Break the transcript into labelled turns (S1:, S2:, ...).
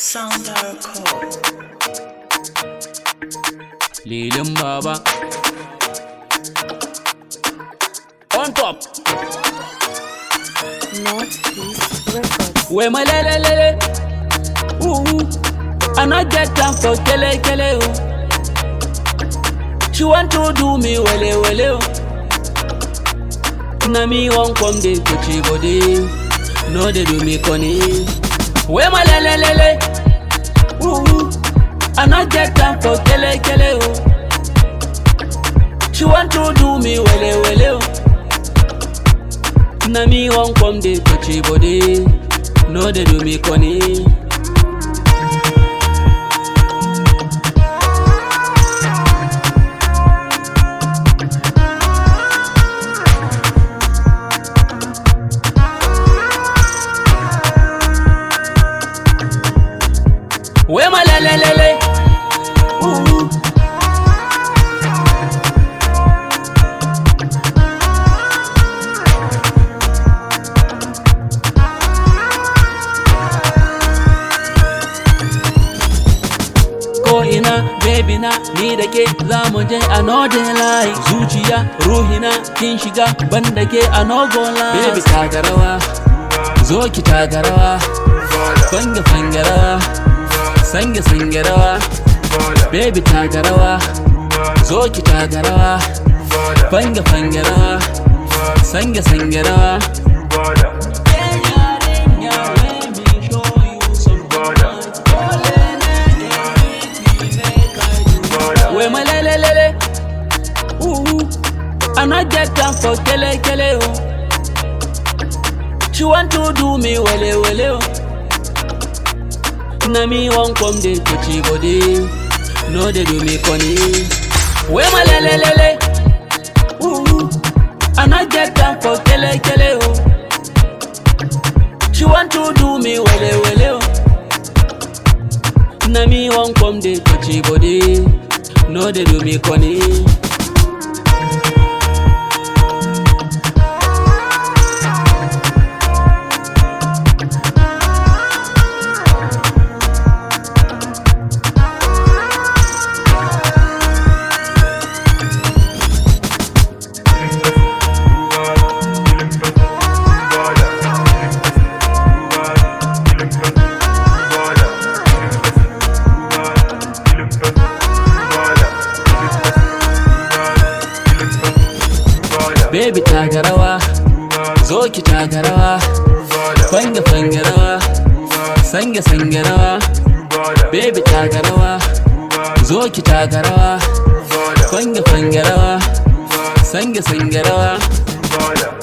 S1: Sound our call.
S2: Lilin Baba. On top.
S3: Northeast Records.
S2: We my lele lele. Ooh. I not get time for kele kele. Oh. She want to do me wele wele. Oh. Na me won't come dey touchy body. No they do me funny. We my lele lele. Ooh. I not get time for kele kele. Oh. She want to do me wele wele. Oh. Na me wan come dey touchy body, no dey do me corny. Wey ma lele lele, ooh. ko ina baby na ni da ke za mu je a node line zuciya ruhina kin shiga ban da ke a nogo line baby taka rawa zo ki taka rawa fanga fanga rawa sange sange rawa baby taka rawa zo ki taka rawa fanga fanga rawa sange sange rawa We my lele lele, ooh, I not get time for kele kele oh. She want to do me wele wele oh. Na me won't come dey touchy body, no dey do me funny. We my lele lele, ooh, I not get time for kele kele oh. She want to do me wele wele oh. Na me wan come dey touchy body, no dey do me corny. Baby taka rawa, zo ki taka rawa, fanga fanga rawa, sange sange rawa. Baby taka rawa, zo ki taka rawa, fanga fanga rawa, sange sange rawa.